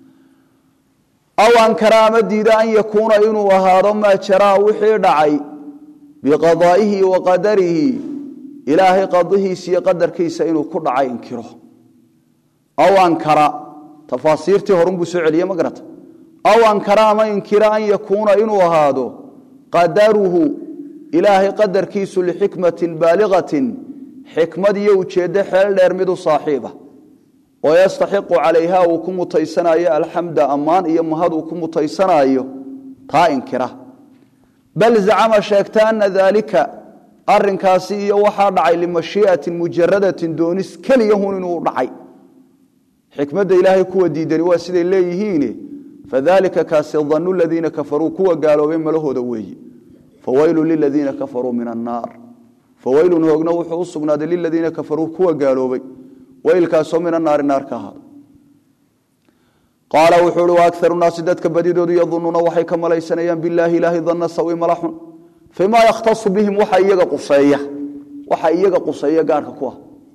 a aw ankara ama diida an yakuuna inuu ahaado maa jaraa wixii dhacay biqadaa'ihi wa qadarihi ilaahay qadihiisa iyo qadarkiisa inuu ku dhacay inkiro aw ankara tafaasiirtii horunbuu soo celiye ma garata aw ankara ama inkira an yakuuna inuu ahaado qadaruhu ilaahay qadarkiisu lixikmatin baaligatin xikmad iyo ujeeddo xeel dheer mid u saaxiiba oo yastaxiqu calayha uu ku mutaysanayo alxamda ammaan iyo mahad uu ku mutaysanayo taa inkira bal zacama sheegta ana daalika arinkaasi iyo waxaa dhacay limashii'atin mujaradatin doonis keliyahun inuu dhacay xikmadda ilaahay kuwa diidani waa siday leeyihiine fadalika kaasi danu ladiina kafaruu kuwa gaaloobay malahooda weeye fawaylu liladiina kafaruu min annaar fawaylun hoogna wuxuu u sugnaaday liladiina kafaruu kuwa gaaloobay waylkaasoo min annaari naar ka ahaada qaala wuxuu uhi waakaru naasi dadka badidoodu yadunuuna waxay ka malaysanayaan bilaahi ilaahi danna sawi malaxun fimaa yakhtasu bihim waxa iyaga quseeya waxa iyaga quseeya gaarka ku ah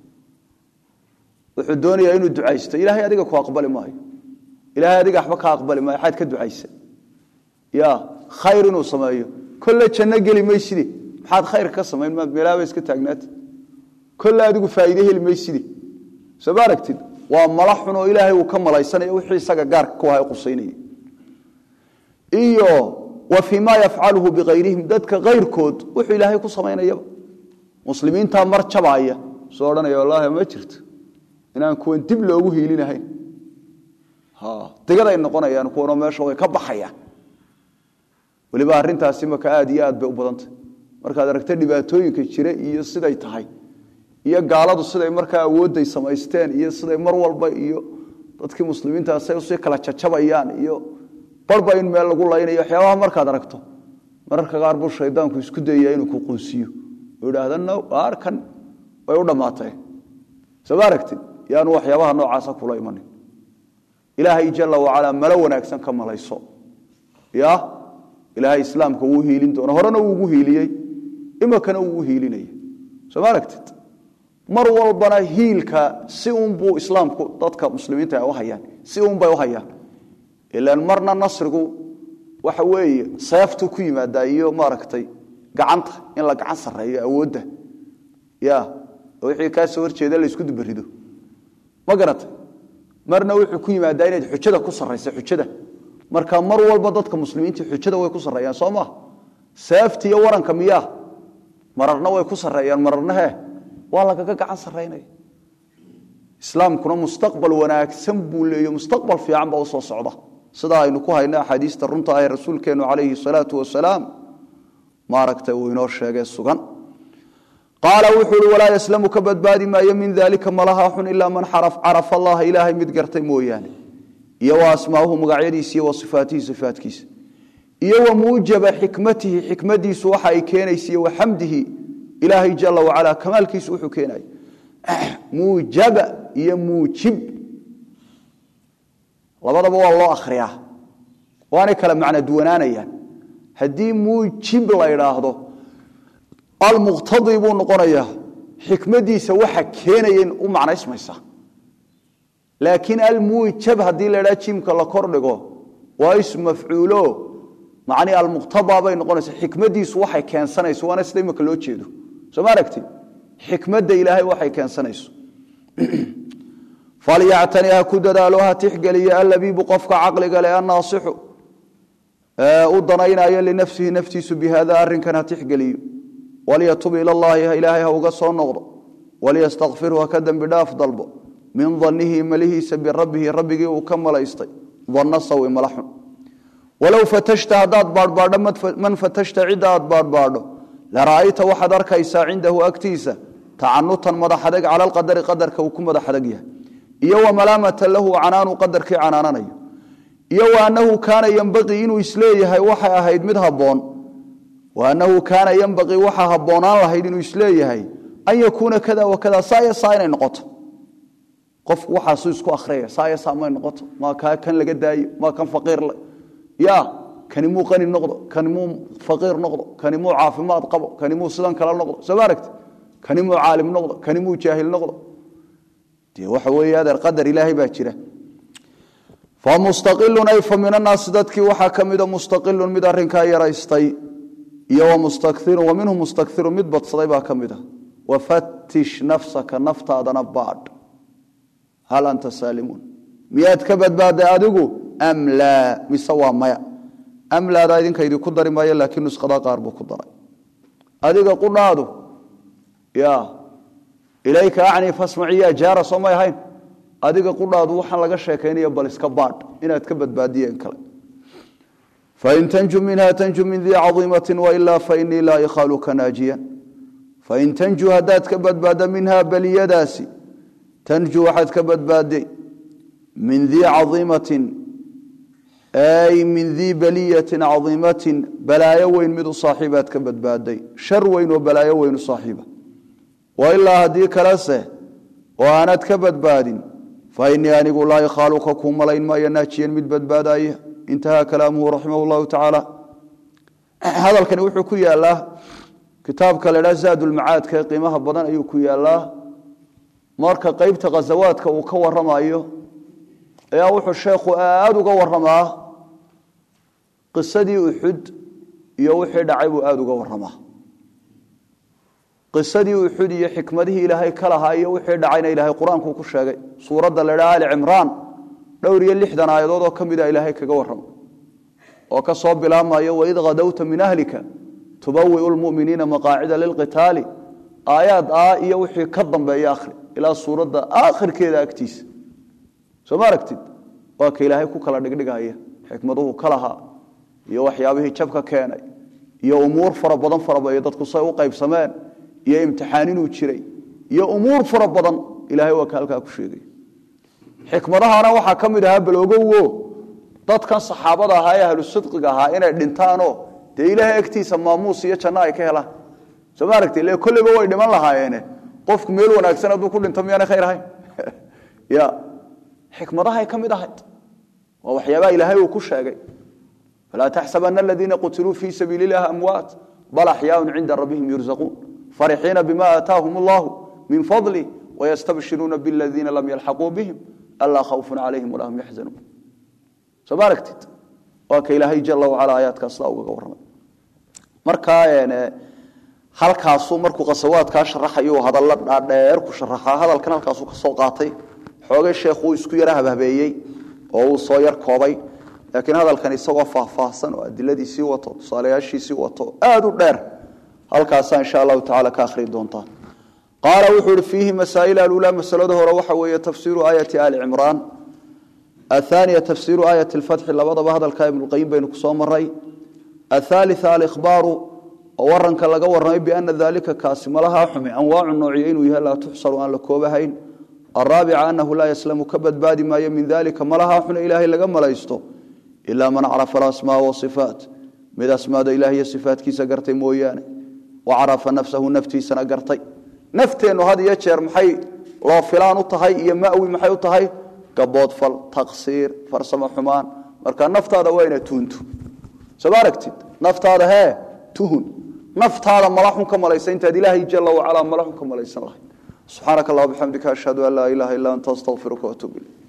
wuxuu doonayaa inuu ducaysto ilaahay adiga ku aqbali maayo ilaahay adiga waxba ka aqbali maayo xaad ka ducaysa ya khayr inuu sameeyo kolle janno geli mayside maxaad khayr ka samayn maad meelaaba iska taagnaati kolle adigu faa'iide heli mayside soo ma aragtid waa mala xun oo ilaahay uu ka malaysanayo wixii isaga gaarka ku ahay qusaynaya iyo wa fii ma yafcaluhu bikayrihim dadka kayrkood wuxuu ilaahay ku samaynayaba muslimiintaa mar jabaaya soo odhanaya wallaahi ma jirto inaan kuwan dib loogu hiilinahayn digaday noqonayaan kuwanoo meesha way ka baxayaan weliba arrintaasi maka aada iyo aad bay u badantay markaad aragta dhibaatooyinka jira iyo siday tahay iyo gaaladu siday markaa awoodday samaysteen iyo siday mar walba iyo dadkii muslimiintaasay usii kala jajabayaan iyo barba in meel lagu laynayo waxyaabaha markaad aragto mararka qaar buu shaydaanku isku dayaya inuu ku quusiyo oo idhaahda no arkan way u dhammaatee soo ma aragtid yaanu waxyaabaha noocaasa kula imanin ilaahay jala wacalaa malo wanaagsan ka malayso ya ilaahay islaamka wuu hiilin doona horena wuu ugu hiiliyey imikana wuu ugu hiilinaya soo ma aragtid mar walbana hiilka si unbuu islaamku dadka muslimiinta ay u hayaan si unbay u hayaan ilaan marna nasrigu waxa weeye seeftu ku yimaadaa iyo maaragtay gacanta in la gacan sarreeyo awoodda ya oo wixii kaa soo horjeeda la isku dubarido ma garatay marna wuxuu ku yimaadaa inaad xujada ku sarraysa xujada marka mar walba dadka muslimiinta xujada way ku sarreeyaan soo maa seefta iyo waranka miyaa mararna way ku sarreeyaan mararna hee waa lagaga gacan sarraynaya islaamkuna mustaqbal wanaagsan buu leeyo mustaqbal fiican baa usoo socda sidaa aynu ku hayna axaadiista runta ah ee rasuulkeennu calayhi salaatu wasalaam maaragtay uu inoo sheegay sugan qaala wuxuu uhi walaa yaslamu ka badbaadi maayo min daalika malaha xun ilaa man carafa allaha ilaahay mid gartay mooyaane iyo wa asmaauhu magacyadiisa iyo wa sifaatihi sifaatkiisa iyo wa muujaba xikmatihi xikmadiisu waxa ay keenaysa iyo wa xamdihi ilaahay jala wacalaa kamaalkiisu wuxuu keenaya muujaba iyo muujib labadaba waa loo akhriyaa waanay kala macno duwanaanayaan haddii muujib la idhaahdo almuqtadi buu noqonayaa xikmadiisa waxa keenaya u macnaysmaysa laakiin almuujab haddii la idhaha jimka la kordhigo waa ism mafcuulo macnii almuqtada bay noqonaysa xikmadiisu waxay keensanayso waana sida imika loo jeedo soo ma aragti xikmadda ilaahay waxay keensanayso falyactani ha ku dadaalo ha tixgeliyo allabiibu qofka caqliga le annaasixu u danaynayo linafsihi naftiisu bihada arrinkan ha tixgeliyo walyatub ila llahi ilaahay ha uga soo noqdo walyastakfirhu ha ka dembi dhaaf dalbo min danihi malihiisa birabbihi rabbigii uu ka malaystay danna sawi mala xun walow fatashta haddaad baadhbaadho man fatashta cidda aad baadhbaadho lara'ayta waxaad arkaysaa cindahu agtiisa tacanutan madaxadeg cala alqadari qadarka uu ku madaxadeg yahay iyo wa malaamatan lahu canaanu qadarkii canaananayo iyo wa annahu kaana yembaqii inuu isleeyahay waxay ahayd mid habboon wa annahu kaana yembaqii waxaa habboonaan lahayd inuu isleeyahay an yakuuna kada wa kada saaya saa inay noqoto qofku waxaasuu isku akhriyaya saaya saa may noqoto maa kaa kan laga daayo maa kan faqiir ya kani muu qani noqdo kani muu faqiir noqdo kani muu caafimaad qabo kani muu sidan kale noqdo soo ma aragti kani muu caalim noqdo kani muu jaahil noqdo dee waxa weeye adeer qadar ilaahay baa jira famustaqilun ay fa min annaasi dadkii waxaa ka mida mustaqilun mid arrinkaa yaraystay iyo wamustakirun wa minhu mustakirun mid badsaday baa ka mid a wafatish nafsaka naftaadana baadh hal anta saalimuun miyaad ka badbaaday adigu am laa mise waa maya am laadaa idinka idinku dari maayo laakiin nuskhada qaar buu ku daray adiga qudhaadu ya ilayka acni fasmaciya jaara soo may ahayn adiga qudhaadu waxaan laga sheekaynaya bal iska baadh inaad ka badbaadiyeen kale fain tanju minha tanju min dii caiimati wailaa fainii laa ikhaaluka naajiyan fain tanju haddaad ka badbaadda minhaa beliyadaasi tanju waxaad ka badbaadday min dii caiimatin ay min dii beliyatin caiimatin balaayo weyn mid u saaxiibaad ka badbaadday shar weyn oo balaayo weyn u saaxiiba wailaa haddii kalese oo aanad ka badbaadin fainii anigu laa ikhaaluka kuu malayn maayo naajiyan mid badbaadaya intahaa kalaamuhu raximah llahu tacaala hadalkani wuxuu ku yaalaa kitaabka la dhaa zaadulmacaadka ee qiimaha badan ayuu ku yaalaa marka qeybta khasawaadka uu ka waramayo ayaa wuxuu sheekhu aada uga waramaa qisadii uxud iyo wixii dhacay buu aada uga waramaa qisadii uxud iyo xikmadihii ilaahay ka lahaa iyo wixii dhacayna ilaahay qur-aankuu ku sheegay suuradda la dhaa ali cimraan dhowr iyo lixdan aayadood oo ka mida ilaahay kaga warrama oo ka soo bilaabmayo waid khadowta min ahlika tubawiu lmuminiina maqaacida lilqitaali aayaad ah iyo wixii ka dambeeya akhri ilaa suuradda aakhirkeeda agtiisa soo ma aragtid waa ka ilaahay ku kala dhigdhigaya xikmaduhu ka lahaa iyo waxyaabihii jabka keenay iyo umuur fara badan farabaiyo dadku say u qaybsameen iyo imtixaan inuu jiray iyo umuur fara badan ilahay waa ka halkaa ku sheegay xikmadahana waxaa ka mid ahaa baloogowo dadkan saxaabada ahaa ee ahlu sidqiga ahaa inay dhintaanoo dee ilaahay agtiisa maamuus iyo janno ay ka helaan soo ma aragti ile kolleyba way dhiman lahaayeene qofku meel wanaagsan hadduu ku dhinto miyaana khayr ahayn ya xikmadahay ka mid ahayd waa waxyaabaha ilaahay uu ku sheegay falaa taxsabana aladiina qutiluu fii sabiili illahi amwaat bal axyaaun cinda rabbihim yurzaquun farixiina bima aataahum allahu min fadli wayastabshiruuna biladiina lam yalxaquu bihim alaa khawfun calayhim walaa hum yaxzanuun soo ma aragtid waa ka ilaahay jala wacala aayaadkaas sidaa ugaga warramay markaa halkaasuu markuu qasawaadkaa sharaxayu hadalla dhaadheer ku sharaxaa hadalkan halkaasuu ka soo qaatay xoogay sheekhu uu isku yara habhabeeyey oo uu soo yar koobay laakiin hadalkan isagoo faahfaahsan oo adiladiisii wato tusaalayaashiisii wato aada u dheer halkaasaa insha allahu tacala ka akhrii doontaan qaala wuxuu ihi fiihi masaa'il alulaa masalada hore waxa weeye tafsiiru aayati ali cimraan athaniya tafsiiru aayati alfatxi labadaba hadalka ibnuqayim baynu kusoo maray athalitha alikhbaaru oo waranka laga warramay biana dalika kaasi malahaa xumi anwaacu noociyo inuu yahay laa tuxsaru aan la koobahayn araabica anahu laa yaslamu ka badbaadi maayo min dalika malahaa xune ilaahay laga malaysto ilaa man carafa alasmaa wasifaat mid asmaada ilaah iyo sifaatkiisa gartay mooyaane wa carafa nafsahu naftiisana gartay nafteennu had iyo jeer maxay loo filaan u tahay iyo mawi maxay u tahay gaboodfal taqsiir farsamo xumaan marka naftaada waa ina tuuntu soo ma aragtid naftaada hee tuhun naftaada malaxun ka malaysa intaad ilaahay jala wacalaa malaxun ka malaysan lahayd subxaanaka allah bixamdika ashhadu an laa ilaha illa anta astaqfiruka waatuub ilayk